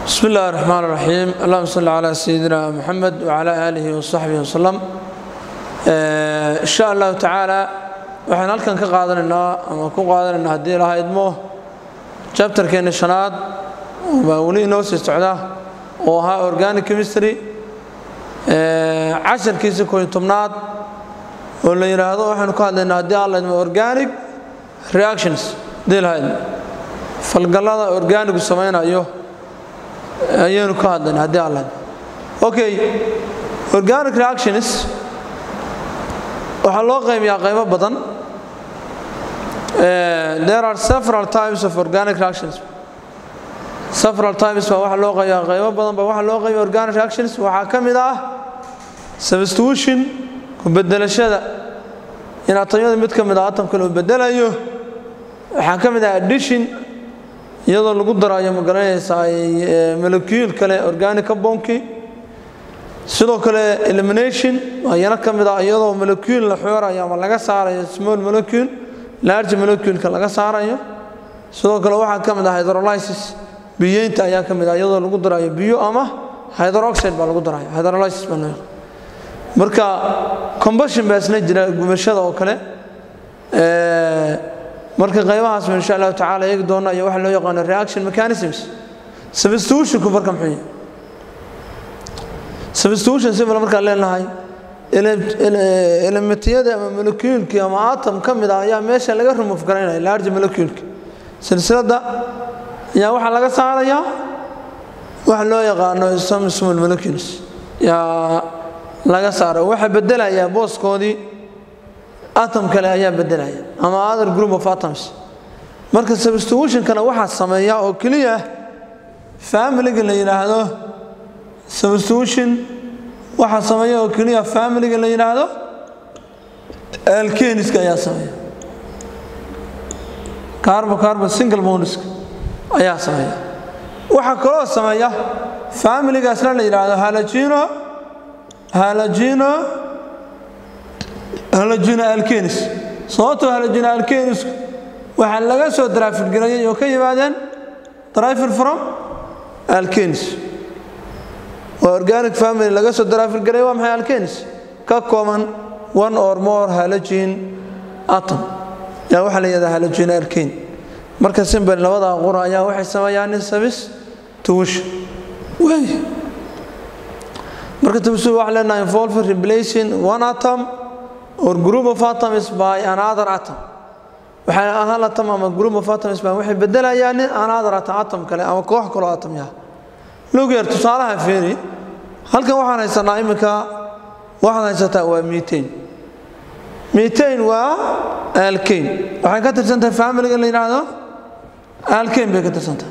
بسم الله الرحمن الرحيم اللهم صل على سيدنا محمد وعلى آله وصحبه وسلم إن شاء الله تعالى waxaan halkan ka qaadanaynaa ama ku qaadanaynaa haddii laha idmo jabtarkeena shanaad baa weli inoo sii socda oo ahaa organic chemistry casharkiisa kooiyo tobnaad oo la yidhaahdo waxaanu ka hadlaynaa haddii aan la idmo organic reactions haddii laha idmo falgallada organigu samaynayo ayaynu ka hadlayna haddii aan la idmo okay organic reactions waxaa loo qaybiyaa qaybo badan there are several types of organic reactions several types baa waxaa loo qaybiyaa qaybo badan baa waxaa loo qaybiya organic reactions waxaa ka mid ah substitution ku bedelashada in atamyada mid ka mid ah atamka loo bedelayo waxaa ka mid ah addition iyadoo lagu darayo magaranaysaa molecule kale organic compoundkii sidoo kale elimination ayana ka mid ah iyadoo molecule la xoorayo ama laga saarayo small molecule large moleculeka laga saarayo sidoo kale waxaa ka mid ah hydrolysis biyeynta ayaa ka mid ah iyadoo lagu darayo biyo ama hydroxide baa lagu darayo hydrolysis baa loo marka combustion baa isna jira gubashada oo kale marka qaybahaas insha allahu tacaala eegi doona iyo waxa loo yaqaano reaction mechanisms substitutionku marka muxuu yahay substitution sibal markaan leenahay elementiyada ama molecuulkii ama atom ka mid ah ayaa meesha laga remove garaynaya large molecuulki silsiladda ayaa waxaa laga saarayaa waxa loo yaqaano some small molecules yaa laga saara waxa bedelayaa booskoodii atom kale ayaa bedelaya ama other group of atoms marka substitutionkana waxaa sameeya oo keliya familiga la yidhaahdo substitution waxaa sameeya oo keliya familiga la yidhaahdo alkeniska ayaa sameeya carbo carbo single bondiska ayaa sameeya waxaa kaloo sameeya familigaasna la yidhaahdo halagino halagino halagino alkenis sababtoo halagino alkenisku waxaa laga soo daraafirgarayay oo ka yimaadeen drifir from alkenis waa organic family laga soo daraafirgaray waa maxay alkenis ka kooban one or more halogene atom yaa waxaa la yidhahdaa halogene alkane marka simbel labada qura ayaa waxay sameeyaan in sabis tuwisha waay marka tuwisha waxaa leenahay involve replacing one atom or group of atoms by another atom waxay ahaan atom ama group of atoms baa waxay bedelayaan another atom atom kale ama koox kaloo atom yaha lugeer tusaalaha feeri halkan waxaan haysanaa iminka waxaad haysataa waa mitain mitain waa alkane waxay ka tirsantahay familiga la yidhaahdo alkane bay ka tirsantahay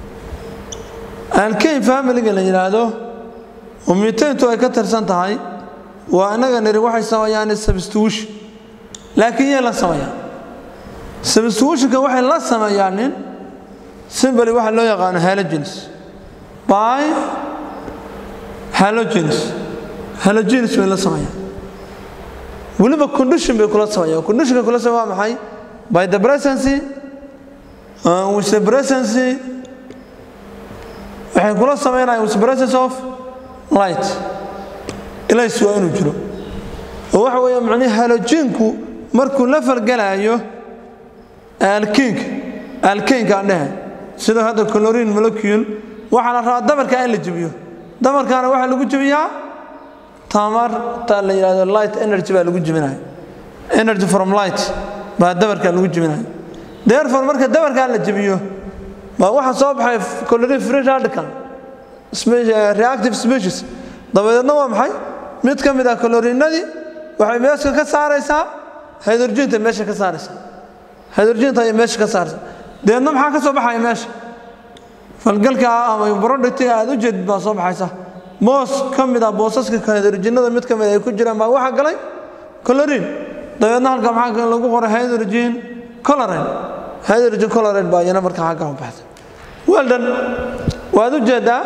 alkane familiga la yidhaahdo oo mitaintu ay ka tirsan tahay waa innaga niri waxay sameeyaan substitution laakiin yay la sameeyaan substitutionka waxay la sameeyaan nin simbali waxa loo yaqaano halogens by halogens halogens bay la sameeyaan weliba condition bay kula sameeyaan conditionka kula sameeya waa maxay by the presency uh, with the presency waxay kula sameynayaan with the presence of light ilays waa inuu jiro oo waxa weeye macnihi haloginku markuu la falgalayo alkiinka alkiinka aan dhehe sida hadda chlorine molecule waxaa la rabaa dabarka in la jebiyo dabarkaana waxaa lagu jebiyaa tamarta la yidhahdo light energy baa lagu jebinaya energy from light baa dabarka lagu jebinaya therefore marka dabarkaa la jebiyo baa waxaa soo baxay chlorine free radical reactive species dabadeedna waa maxay mid ka mid ah chloriinadii waxay meesha ka saaraysaa hydrogenta meesha ka saaraysaa hydrogenta ayay meesha ka saaraysaa dabeedna maxaa ka soo baxaya meesha falgalka ama brodhictiga aad u jeedid baa soo baxaysa boos ka mid ah boosaska hydrogenada mid ka mid ay ku jiraan baa waxaa galay chlorine dabeedna halka maxaa lagu qoray hydrogen chlorine hydrogen chlorine baa iyana marka xagga u baxday weldan waad u jeedaa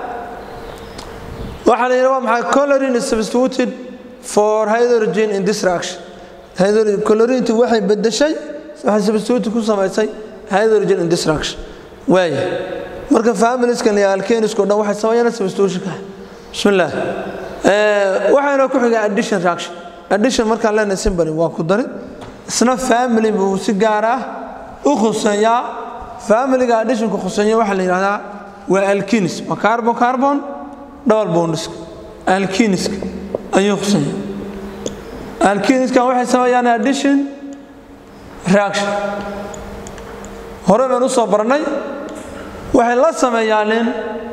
waxaa la yidhi waa maxay chlorine is substituted for hydrogen in this reaction chlorine waxay bedeshay waxay substitute ku samaysay hydrogen in this reaction waaya marka familiskan iyo alkenisku dhan waxay sameeyaan substitutionka bismillah waxayna ku xigaa addition reaction addition markaan leenahay simbali waa ku darid isna family buu si gaar ah u khuseeyaa familiga additionka khuseeya waxaa la yidhahdaa waa alkinis waa carbon carbon double bondiska alkiniska ayuu khuseeya alkiniskan waxay sameeyaan addition reaction hore baan u soo barnay waxay la sameeyaanin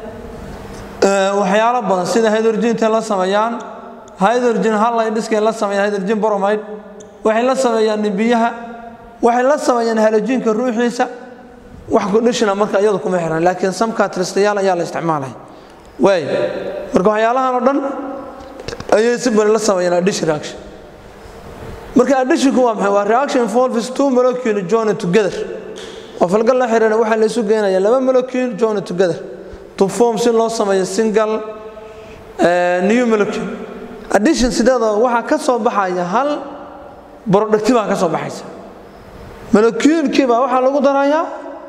waxyaalo badan sida hydrogenta la sameeyaan hydrogen halidhiskay la sameeyaan hydrogen bromide waxay la sameeyaan biyaha waxay la sameeyaan halojiinka ruuxiisa wax kudhishina marka iyadu kuma xiran laakiin samka tristayaal ayaa la isticmaalay waay marka waxyaalahan oo dhan ayay si bari la sameeyaan addition reaction marka additionku waa maxay waa reaction involves two molecules joined together oo falgal la xiriira waxaa la isu geenaya laba molecule joined together to form si loo sameeyo single new molecule addition sideeda waxaa ka soo baxaya hal productive baa ka soo baxaysa moleculekiiba waxaa lagu darayaa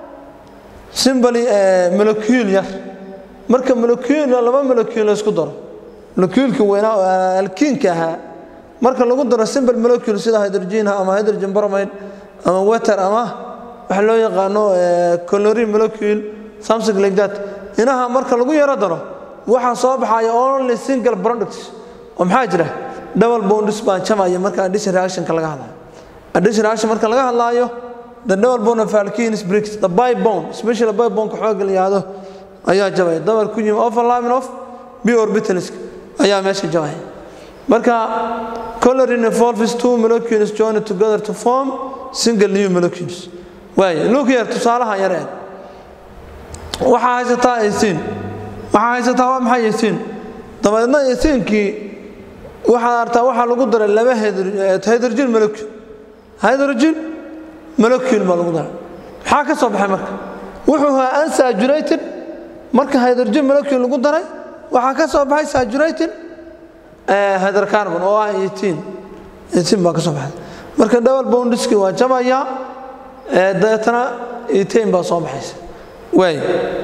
simbly molecule yar marka molecule laba molecule la isku daro moleculeka weynaa oo alkiinka ahaa marka lagu daro simple molecule sida hydrogen ama hydrogen bromide ama water ama waxa loo yaqaano chlorine molecule something like that inaha marka lagu yaro daro waxaa soo baxaya only single products oo maxaa jira double bonds baa jamaya marka addition reactionka laga hadlayo addition reaction marka laga hadlaayo the double bond of alkenes breaks the bi bond especially bi bond ka xooga la yiraahdo ayaa jabaya double ku yimi overlapping of b orbitals ayaa meesha jabaya marka chlorine involves two molecules joined together to form single new molecules waay look here tusaalaha yar eeg waxaa haysataa aysiin waxaa haysataa waa maxay aysiin dabeedna aysiinkii waxaad artaa waxaa lagu daray laba hydrogen molecule hydrogen molecule baa lagu daray maxaa ka soo baxay marka wuxuu ahaa unsaturated marka hydrogen molecule lagu daray waxaa ka soo baxay saturated hydrocarbon oo ah eighteen eighteen baa ka soo baxay marka double bondiski waa jabaya dabeetana eighteen baa soo baxaysa waay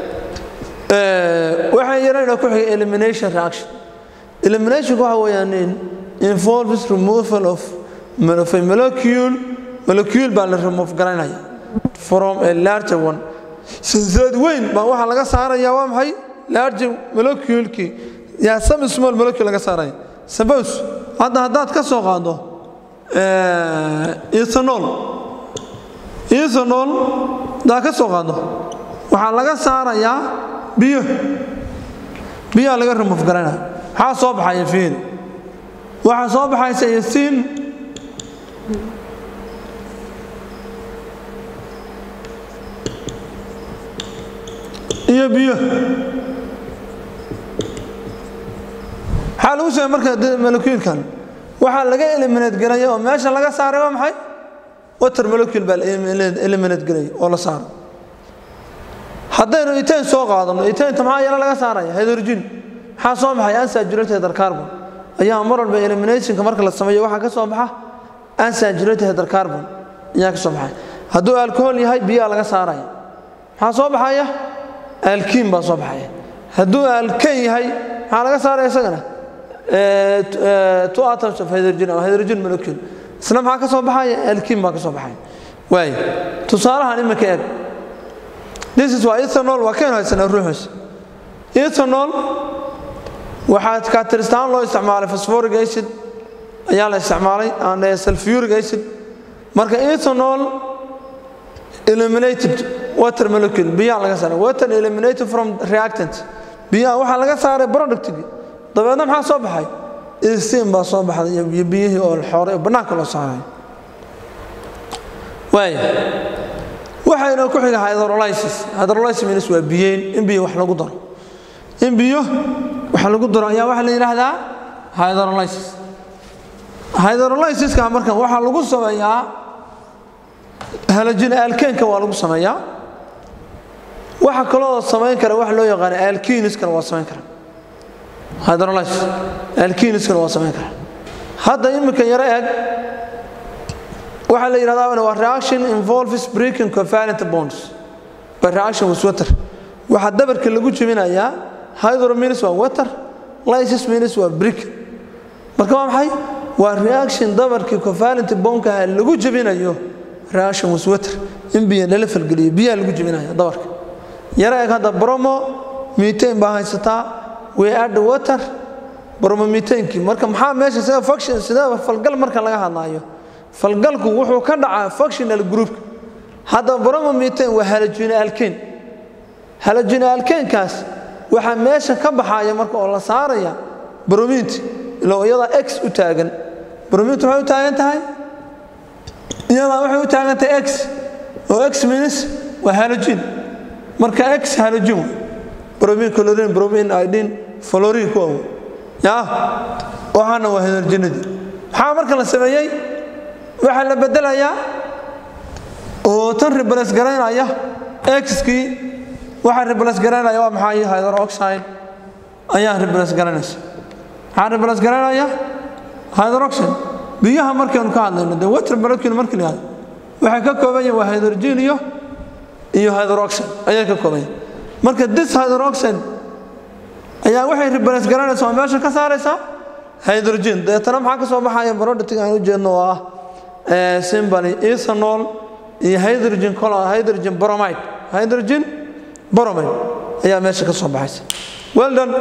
waxaan yarayna ku xigay elimination reaction eliminationku waxa weeyaan involves removal of of a molecule molecule baa la remove garanaya from a larger one silsilad weyn baa waxaa laga saaraya waa maxay larger moleculekii yaa some small molecule laga saaraya suppose hadda haddaad ka soo qaado ethanol ethanol haddaad ka soo qaado waxaa laga saarayaa biyo biyaha laga remove garanaya maxaa soo baxaya fiil waxaa soo baxaysa yasiin iyo biyo maxaa lagu sheegay marka moleculekan waxaa laga eliminate garaya oo meesha laga saaray waa maxay water molecule baa eliminate garaya oo la saaro haddaynu itain soo qaadano itainta maxaa yala laga saaraya hydrogen maxaa soo baxay unsaturated hydrocarbon ayaa mar walba eliminationka marka la sameeyo waxaa ka soo baxa unsaturated hydrocarbon ayaa ka soo baxay hadduu alcohol yahay biyaha laga saaraya maxaa soo baxaya alkiin baa soo baxaya hadduu alkan yahay maxaa laga saaraya isagana two atoms of hydrogen ama hydrogen molecule isna maxaa ka soo baxaya alkiin baa ka soo baxaya waay tusaalahan iminka eeg this is waa ethanol waa kaynu haysanaa ruuxiisa ethanol waxaa katiristaan loo isticmaalay phosphoric acid ayaa la isticmaalay and sulfuric acid marka ethanol eliminated water molecule biyaha laga saaray water eliminated from reactant biyaha waxaa laga saaray productigi dabeedna maxaa soo baxay istiin baa soo baxday iyo biyihii oo xooray oo bannaanka loo saaray waay waxayna ku xiga hydrolysis hydrolysis means waa biyeyn in biyo wax lagu daro in biyo wax lagu daro ayaa waxaa la yidhaahdaa hydrolysis hydrolysiska markan waxaa lagu sameeyaa halajin alkeenka waa lagu sameeyaa waxa kaloo samayn kara waxa loo yaqaan alkiniskana waa samayn kara hydrolysis alkiniskana waa samayn kara hadda iminka yaro eeg waxaa la yidhahdaa waa reaction involves breaking covalent bonds by reaction with water waxaa dabarka lagu jebinayaa hydrominis waa water lysis minis waa brick marka waa maxay waa reaction dabarkii covalent bonkaha lagu jebinayo reaction was water in biyo lala falgeliyo biyaha lagu jebinaya dabarka yara eeg hadda bromo methane baa haysataa we add water bromomethane-kii marka maxaa meesha sida function sida falgal marka laga hadlaayo falgalku wuxuu ka dhacaa functional group hadda bromomethane waa halogen alkane halogen alkanekaas waxaa meesha ka baxaya marka oo la saaraya brominti ilo iyadaa x u taagan brominti waxay u taagan tahay iyadaa waxay u taagan tahay x oo x minus waa halogen marka x halogen bromin chlorine bromin iodine fluorine kuwa ya waxaana waa halogenadii maxaa marka la sameeyey waxaa la bedelayaa oo tan replace garaynaya x-kii waxaa replace garaynaya waa maxay hydroxide ayaa replace garanaysa maxaa replace garaynaya hydroxide biyaha markaynu ka hadlayno dee water molecule markii la yihahdo waxay ka kooban yihin waa hydrogen iyo iyo hydroxide ayay ka kooban yihin marka this hydroxide ayaa waxay replace garanaysa oo meesha ka saaraysaa hydrogen deetana maxaa ka soo baxaya productiga aan u jeedno oo ah simbany ethanol iyo hydrogen hydrogen bromide hydrogen bromide ayaa meesha ka soo baxaysa well done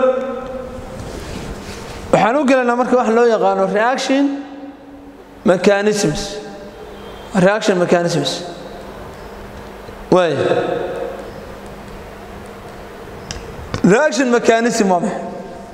waxaan u gelaynaa marka wax loo yaqaano reaction mechanisms reaction mechanisms waay reaction mechanism waa maxay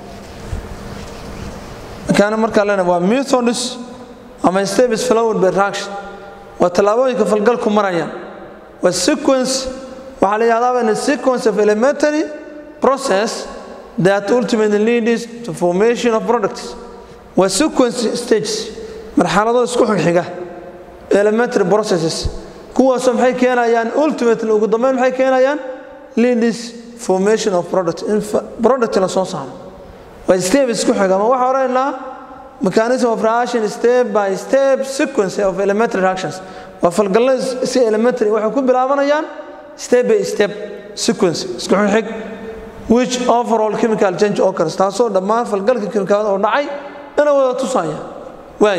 makaana markaa lena waa methods ama steps flowed by reaction waa tallaabooyinka falgalku marayaan waa sequence waxaa la yidhahdaa in a sequence of elementary process that ultimately leads to formation of products waa sequence stages marxalado isku xigxiga elementary processes kuwaasoo maxay keenayaan ultimately ugu dambeyn maxay keenayaan leads formation of product in product la soo saaro waa step isku xiga ma waxaa odhanaynaa mechanism of reaction step by step sequence of elementary reactions waa falgallada si elementary waxay ku bilaabanayaan step by step sequence isku xig which overall chemical change occurs taasoo dhammaan falgalka kimikaalada oo dhacay ina wada tusaya waay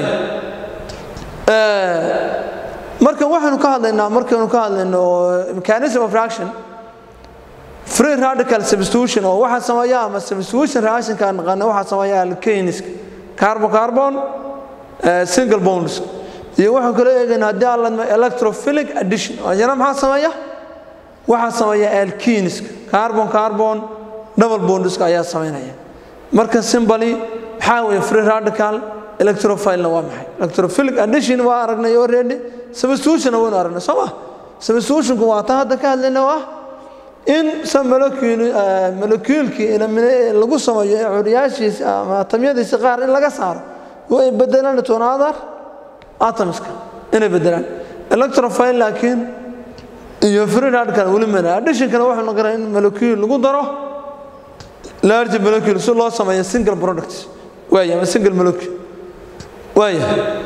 marka waxaynu ka hadlaynaa markaynu ka hadlayno mechanism of reaction free radical substitution oo waxaa sameeya ama substitution reactionka aan naqaana waxaa sameeya alkaniska carbon carbon single bonds iyo waxaan kala eegayna haddii aan ladma electrophilic addition ayana maxaa sameeya waxaa sameeya alkiniska carbon carbon double bondiska ayaa samaynaya marka simbali maxaa weeye free radical electrophilena waa maxay electrophilic addition waa aragnay already substitutionna waynu aragnay soo ma substitutionku waa ta hadda ka hadlayna oo ah in sa molecuulkii lagu sameeyo ee curyaashiisa ama atamyadiisa qaar in laga saaro oo ay bedelaan to another atomska inay bedelaan electrophile laakiin iyo free radical weli mana additionkana wuxuu noqonaa in molecule lagu daro large molecule si loo sameeyo single product waaya ama single molecule waaya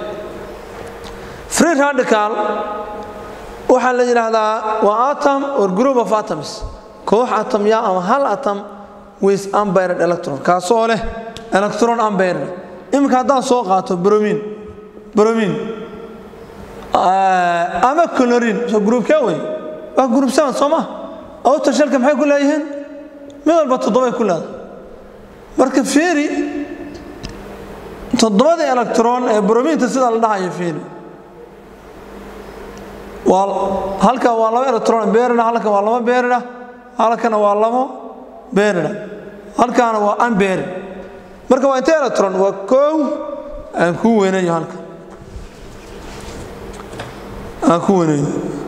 free radical waxaa la yidhaahdaa waa atom or group of atoms koox atomya ama hal atom with unburied electron kaasoo leh electron unburied iminka haddaan soo qaato bromin bromin ama colorin so groupkee wey waa group seven soo ma outer shelka maxay ku leeyihiin mid walba toddobay ku leedahay marka fiiri toddobada electron ee brominta sida la dhahayo fiiri waa halka waa laba electron beerina halka waa laba beerina halkana waa labo beerina halkaana waa unbeerin marka waa intee electron waa kow aan ku weynayo halka aan ku weynayo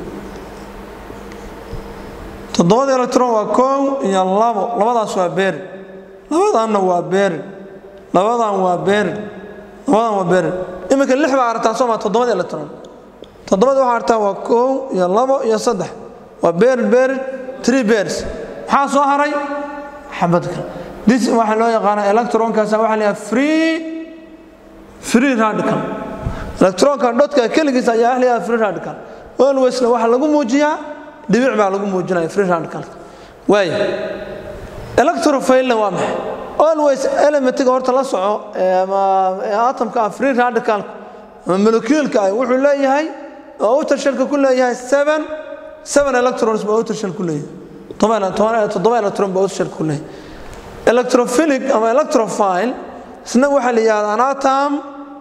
toddobada electron waa kow iyo labo labadaas waa beerin labadanna waa beerin labadan waa beerin labadan waa beerin iminka lix baa aragtaa soo maa toddobada electron toddobada waxaa artaa waa kow iyo labo iyo saddex waa beerin beerin tree bears maxaa soo haray xabad kale this waxaa loo yaqaana electronkaas waxaa la free free radical electronka dhodka keligiis ayaa la free radical alwaysna waxaa lagu muujiyaa dhibic baa lagu muujinaya free radicalka waaya electrophilna waa maxay always elementiga horta la soco ama atomka ah free radicalka ama molecuulka ah wuxuu leeyahay oo outer shellka ku leeyahay seven seven electrons baa outer shell ku leeyahay toddoba electron baa outer shell ku leeyahay electrophilic ama electrophile isna waxaa la yidhahdaa anatom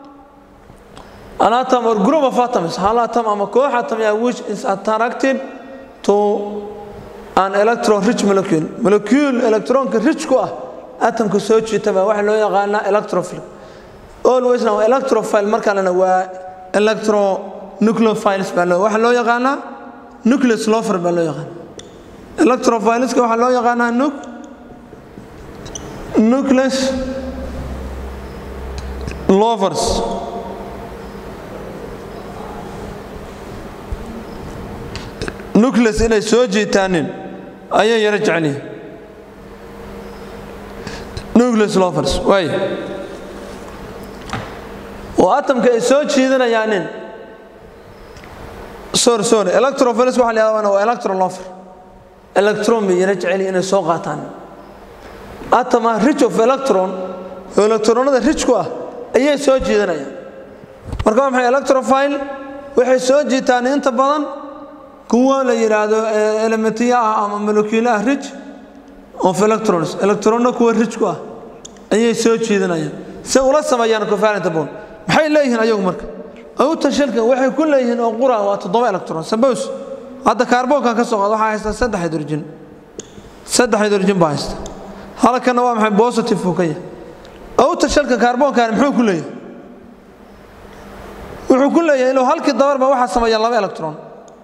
anatom or group of atoms hal atom ama koox atom yeah, which is attracted to an electron rich molecule molecule electronka rich ku ah atomka soo jiita baa waxaa loo yaqaanaa electrophile alwaysna waa electrophile markalena waa electronucleophiles baa loo waxaa loo yaqaanaa nucleus lofer baa loo yaqaanaa electrophileska waxaa loo yaqaanaa nuc nucleus lovers nucleus inay soo jiitaanin ayay yaro jecelihin nucleus lovers waay oo atomka ay soo jiidanayaanin sorry sorry electrophiles waxa la yahdaa waa electron lover electron bay yaro jecelihin inay soo qaataan atom ah rich of electron oo electronada rich ku ah ayay soo jiidanayaan marka waa maxay electrophile waxay soo jiitaan inta badan kuwa la yidhaahdo elementiya ah ama molecule ah rich of electrons electronna kuwa rich ku ah ayay soo jiidanayaan si ula sameeyaan covalent bond maxay leeyihiin ayagu marka outer shellka waxay ku leeyihiin oo qura waa toddoba electron suppose hadda kaarboonkan ka soo qaad waxaa haysta saddex hydrogen saddex hydrogen baa haysta halkana waa maxay positive uu ka yahay outer shellka kaarboonkan muxuu ku leeyahay wuxuu ku leeyahay inuu halkii dabarba waxaa sameeya laba electron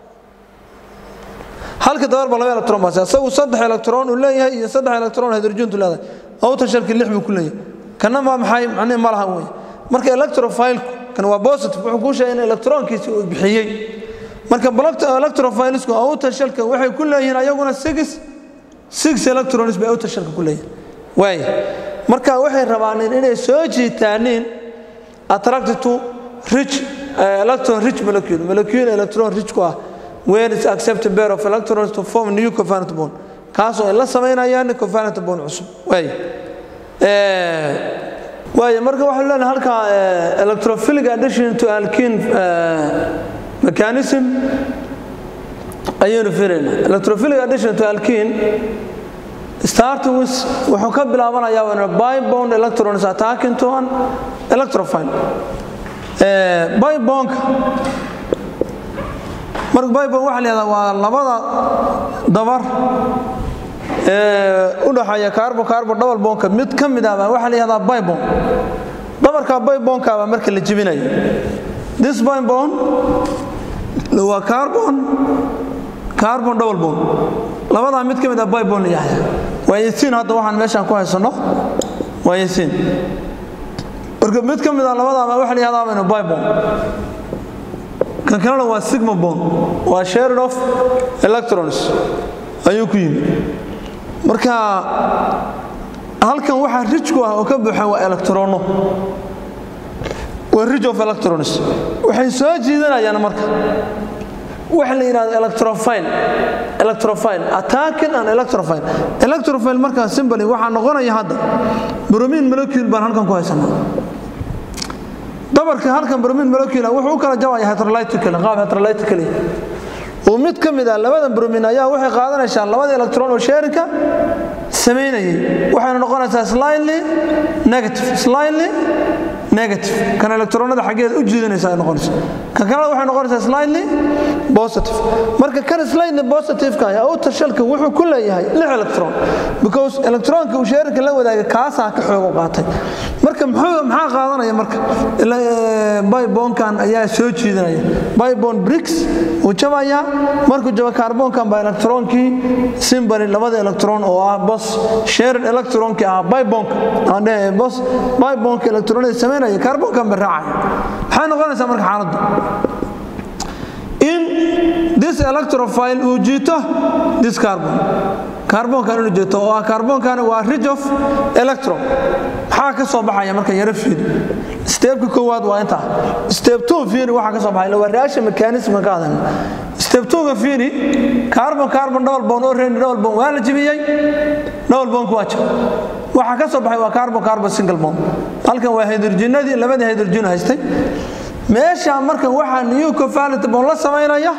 halkii dabarba laba electron baa isagu saddex electron uu leeyahay iyo saddex electron hydrogentu leedahay outer shellka lix buu ku leeyahay kana waa maxay macnihi ma lahan weeye marka electrophile kan waa positive wuxuu kuu sheegay in electronkiisi uu bixiyey marka electrophilesku outer shellka waxay ku leeyihiin ayaguna six six electrons bay outer shellka ku leeyihiin waay marka waxay rabaan inay soo jiitaaniin attracted to rich uh, electron rich molecule molecule electron rich ku ah where is accepted pair of electrons to form new covalent bond kaasoo ay la samaynayaan covalent bond cusub waay waay marka waxaan leenahay halka electrophilic addition to alkene mechanism ayaynu filaynaa electrophilic addition to alkene starting with wuxuu ka bilaabanayaa when a bibond electron is attacking to an electrophile bibonka marka bibon waxa la yihahdaa waa labada dabar ee u dhaxeeya carbon carbon double bonka mid ka mid ah baa waxa la yihahdaa bibon dabarka bibonka baa marka la jebinayo this bibon waa carbon carbon double bond labadaa mid ka mid ah bibon la yahda waa yasiin hadda waxaan meeshaan ku haysanno waa yasiin marka mid ka mid ah labadaaba waxa la yahdaa baynu bibon kan kalena waa sigma bond waa shared of electrons ayuu ku yimi marka halkan waxaa rij ku ah oo ka buuxa waa electrono waa rij of electrons waxay soo jiidanayaan marka waxa la yidhahdo electrophile electrophile attacking an electrophile electrophile markaa symboli waxaa noqonaya hadda bromine molecule baan halkan ku haysanaa dabarka halkan bromine molecule wuxuu u kala jabaya heterolytical qaab heterolytical oo mid ka mid ah labada bromine ayaa waxay qaadanaysaa labada electron oo sharinka samaynayay waxayna noqonaysaa slightly negative slightly negative kan electronada xaggeeda u jiidanaysa ay noqonaysa kan kalena waxay noqonaysaa slightly positive marka kan slightly positive-ka ah outer shellka wuxuu ku leeyahay lix electron because electronka uu sharinka la wadaaga kaasaa ka xoogo qaatay marka muxuu maxaa qaadanaya marka bibonkan ayaa soo jiidanaya bibon bricks uu jabaya markuu jabo carbonkan baa electronkii simbali labada electron oo ah bos shared electronki ah bibonka aan dhahay bos bibonka electronada samaynaya carbonkan baa raacaya maxay noqonaysaa marka xaaladdu in this electrophile uu jiito this carbon carbonkan inuu jiito oo ah carbonkan waa ridge of electron maxaa ka soo baxaya marka yaro fiiri steebka koowaad waa intaa steeb two fiiri waxaa ka soo baxaya waa reaction mechanism ka hadalna step twoga fiiri carbon carbon double bond already double bond waa la jebiyey double bondku waa jab waxaa ka soo baxay waa carbon carbon single bond halkan waa hydrogenadii labadii hydrogen haystay meesha markan waxaa new covalent bond la samaynaya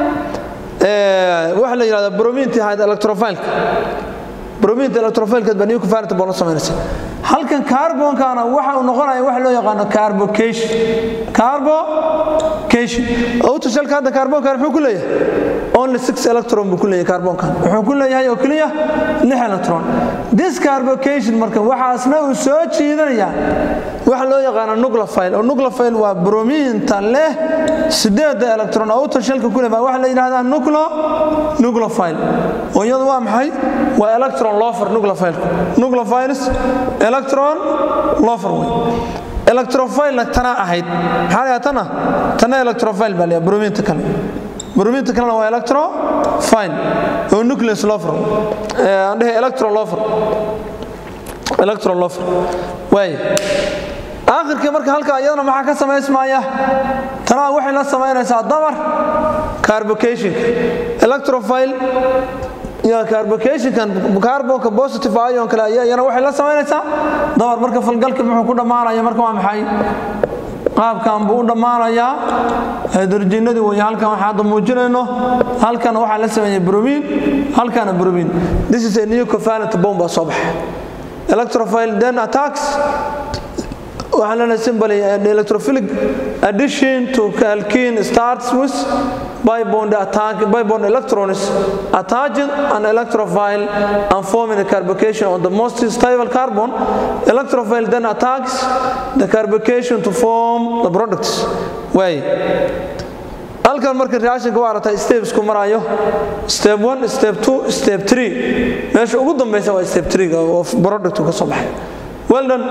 waxa la yidhahdaa brominti electrophileka brominta electrophilkeed baa new covalent bond la samaynaysa halkan carbonkana waxa uu noqonaya waxa loo yaqaano carbocation carbocation autoshelka hadda carbonkan muxuu ku leeyahay only six electron buu ku leeyahay carbonkan wuxuu ku leeyahay oo keliya lix electron this carbocation marka waxaasna uu soo jiidanaya waxa loo yaqaano nucleophile oo nucleophile waa brominta leh sideeda electron oo autoshelka ku leeyahay waxa la yidhahdaa nucleo nucleophile oo iyadu waa maxay waa electron lofer nucleophile nucleophiles electron lofer way electrophile tana ahayd maxaa la tana tana electrophile baa leeyahay brominta kale brominta kalena waa electrophile oo nucleus lofer aan dhahay electron lofer electron lofer way aakhirkii marka halka iyadana maxaa ka samaysmaya tanaa waxay la samaynaysaa dabar carbocationka electrophile iyo carbocationkan carbonka positive ion kale ayaa iyana waxay la samaynaysaa dabar marka falgalka muxuu ku dhammaanaya marka waa maxay qaabkan buu u dhammaanayaa hydrogenadii way halkan waxaa hadda muujinayno halkan waxaa la sameeyey bromin halkana bromin this is a new covalent bomb baa soo baxay electrophile then attacks waxaa lena symbol electrophilic addition to alkene starts with bibond attack bibond electrons attaching an electrophile and forming a carbocation on the most stable carbon electrophile then attacks the carbocation to form the products way halkan marka reactionka waa aragtaa stepsku marayo step 1 step 2 step 3 meesha ugu dambaysa waa step 3 oo product ka soo baxay well done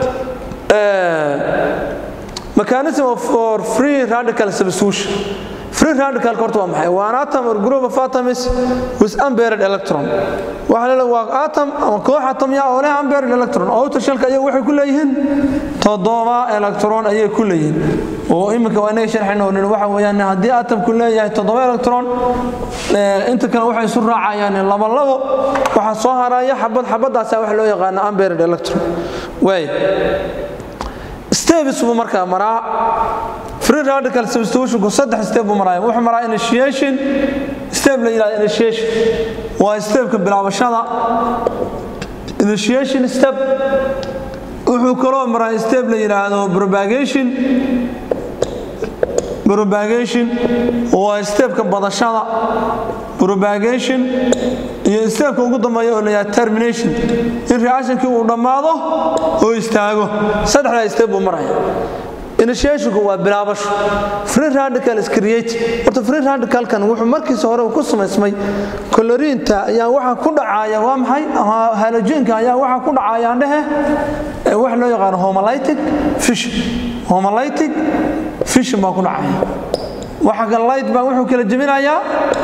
mechanism of for free radical substitution free radical horta waa maxay waa an atom or group of atoms with unpaired electron waxa leeyahay waa atom ama koox atom ya oo leh unpaired electron oo shelka ayagu waxay ku leeyihiin toddoba electron ayay ku leeyihiin oo imika waa inay sharxayno oo waxa weeyaan haddii atomku leeyahay toddoba electron inta kale waxay isu raacayaan laba labo waxaa soo haraya xabad xabadaasa waxa loo yaqaano unpaired electron way steps buu markaa maraa free radical substitutionku saddex step buu maraya wuxuu maraa initiation step la yidhahdo initiation waa stepka bilaabashada initiation step wuxuu kaloo maraa step la yidhaahdo propagation propagation waa stepka badashada propagation iyo stepka ugu dambeeya oo la yidhahdo termination in reactionkii uu dhammaado oo istaago saddexdaa step buu maraya initiationku waa bilaabasho free radical is created horta free radicalkan wuxuu markiisa hore ku samaysmay koloriinta ayaa waxa ku dhacaya waa maxay halogenka ayaa waxa ku dhacaya andhehe wax loo yaqaano homolytic fission homolytic fission baa ku dhacaya waxa kale light baa wuxuu kala jebinayaa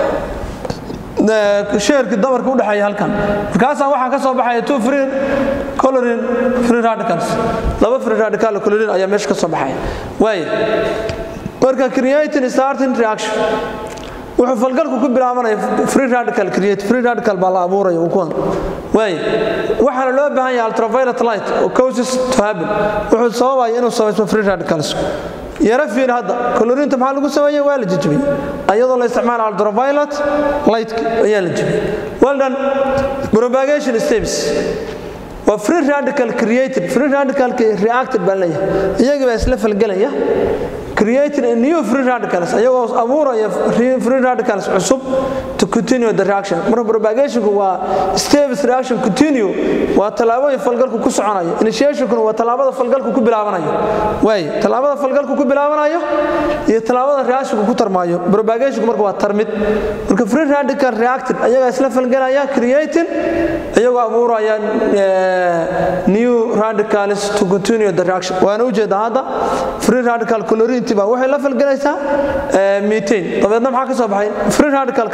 sheerkii dabarka u dhexeeya halkan markaasaa waxaa ka soo baxaya two free colorin free radicals laba free radical colorin ayaa meesha ka soo baxaya waaya marka creating starting reaction wuxuu falgalku ku bilaabanaya free radical create free radical baa la abuuraya kuwan waaya waxaana loo baahan yahay ultraviolet light oo causes to happen wuxuu sababaya inuu samaysmo free radicals yara fiir hadda colorinta maxaa lagu sameeyey waa la jejibiyey ayadoo la isticmaala ultraviolet light ayaa la jebiyey well done propagation steps waa free radical created free radical reacted baa leeyahay iyagii baa isla falgelaya creating a new free radicals ayagoo abuuraya free radicals cusub to continue the reaction marka propagationku waa steps reaction continue waa tallaabooyin falgalku ku soconayo initiationkuna waa tallaabada falgalku ku bilaabanayo waay tallaabada falgalku ku bilaabanayo iyo tallaabada reactionku ku tarmaayo propagationku marka waa tarmid marka free radical reacted ayagaa isla falgelaya creating iyagoo abuuraya new radicals to continue the reaction waana ujeeda hadda free radical chlorine baa waxay la falgelaysaa methane dabeedna maxaa ka soo baxay free radical kalaa ka soo baxay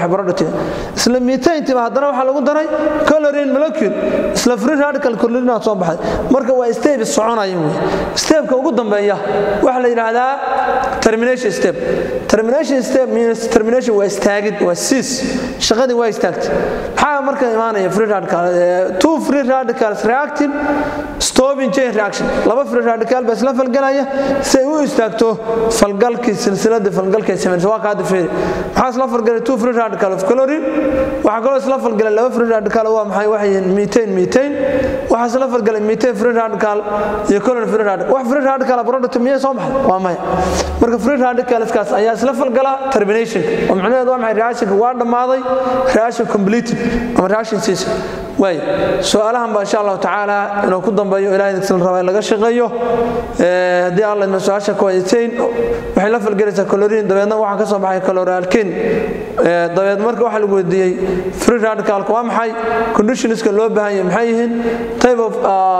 baxay productiga isla metaintiba haddana waxaa lagu daray colorin molecule isla free radical colorinaa soo baxay marka waa step soconaya wey stepka ugu dambeeya waxaa la yidhaahdaa termination step termination step means termination waa istaagid waa siis shaqadii waa istaagtay maxaa marka imaanaya free radical two free radicals reacting stopping chain reaction laba free radical baa isla falgalaya si ay u istaagto falgalkii silsilada falgalkay sameynaysa waa kaada feeri maxaa isla falgalay two free radical of chlorine waxaa kaloo isla falgalay laba free radical waa maxay waxay yihiin methane methane waxaa isla falgalay methane free radical iyo chlorine free radical wax free radical product miyay soo baxay waa maya marka free radicalskaas ayaa isla falgala termination oo macnaheedu waa maxay reactionka waa dhammaaday reaction completed ama reaction ceased waay su-aalahan baa insha allahu tacaala inuu ku dambeeyo ilahay dagsan raba in laga shaqeeyo haddii alla idma su-aasha ku haysayn waxay la falgelaysaa colorin dabeedna waxaa ka soo baxay coloralkin dabeed marka waxaa lagu weydiiyey free radicalka waa maxay conditionska loo baahan yahay maxay yihiin type of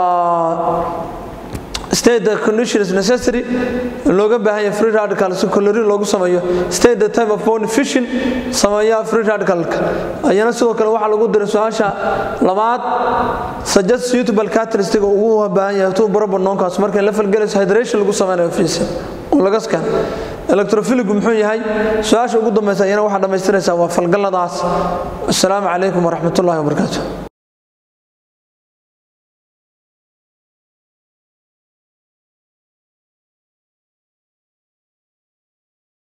state the conditions necessary looga baahan yahay free radical si colorin loogu sameeyo state the type of bone fission sameeya free radicalka ayana sidoo kale waxaa lagu diray su-aasha labaad suggest suitable characteristic ugu baahan yahay tuu baro banoonkaas markay la falgelayso hydration lagu sameynayo fiisa oo laga skan electrophiligu muxuu yahay su-aasha ugu dambaysa ayana waxaa dhammaystiraysaa waa falgalladaas assalaamu calaykum waraxmatullahi wabarakaatu